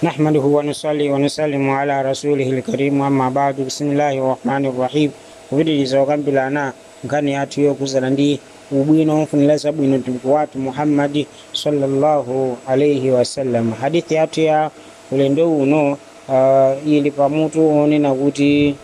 نحمده ونصلي ونسلم على رسوله الكريم أما بعد بسم الله الرحمن الرحيم kupitiriza okambirana nkhani yathu yokuzala ndi ubwino ofunira zabwino mtumiki wathu muhammadi sallallahu alaihi wasallam hadithi yathu ya ulendo uno uh, ili pamutu onena kuti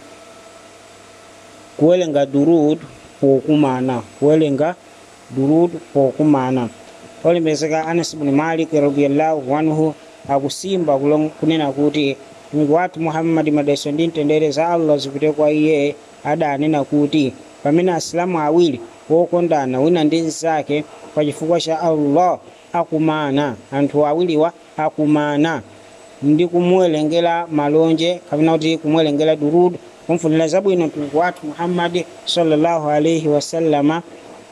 kuwelenga durud pokumana kuwelenga durud pokumana olembezeka anas bni malik radiallahu anhu akusimba kulong- kunena kuti mtumiki wathu muhammadi madalitso ndi mtendere za allah zipite kwa iye adanena kuti pamene asilamu awiri wokondana wina ndi mnzake pa chifukwa cha allah akumana anthu awiriwa akumana ndi kumuwerengera malonje kapena kuti kumuwerengera durud kumfunira zabwino mtumiki wathu muhammadi sallallahu alaihi wasallama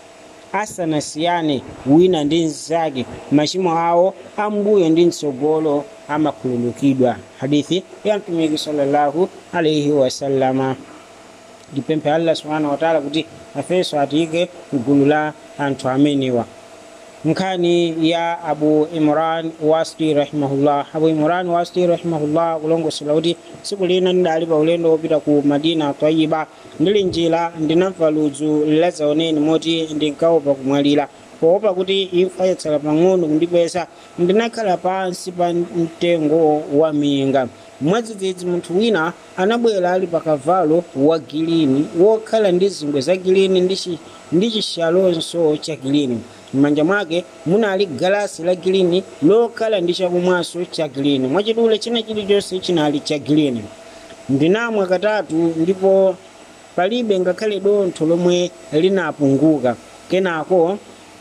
asanasiyane wina ndi mnzake machimo awo ambuyo ndi mtsogolo amakhululukidwa hadithi ya mtumiki sallallahu alaihi wasallama ndipemphe allah subhanahu wataala kuti afenso atiyike mgulu la anthu amenewa nkhani ya abu imran wasti rahimahullah abu imran wasti rahimahullah kulongosola kuti tsiku lina ndidali pa ulendo wopita ku madina tayiba ndili njira ndinamva ludzu lazaoneni moti ndinkaopa kumwalira poopa kuti imfa yatsala pang'ono kundipeza ndinakhala pansi pa mtengo wa minga mwadzidzidzi munthu wina anabwera ali pa kavalo wa gilini wokhala ndi zingwe za gilini ndi chi- ndi chishalonso cha gilini m'manja mwake munali galasi la gilini lokhala ndi chakumwaso cha gilini mwachidule china chilichonse chinali cha gilini ndinamwa katatu ndipo palibe ngakhale dontho lomwe linapunguka kenako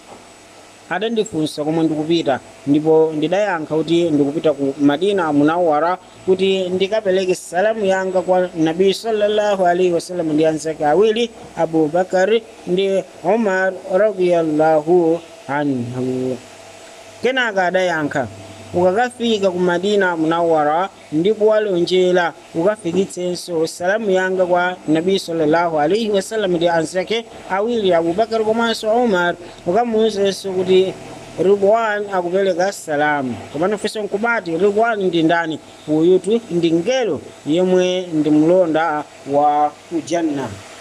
adandifunsa komwe ndikupita ndipo ndidayankha kuti ndikupita ku madina munawara kuti ndikapereke salamu yanga kwa nabii sallallahu alaihi wasallam ndi anzake awiri abubakari ndi umar radiyallahu anhu kenaka adayankha ukakafika ku madina munawara ndipo walonjera ukafikitsenso salamu yanga kwa nabii sallallahu alaihi wasallam ndi anzake awiri abubakar komanso umar ukamuwuzenso kuti ridwan akupereka salamu komano funso nkubati ridwan ndi ndani uyutu ndi ngelo yemwe ndi mlonda wa kujanna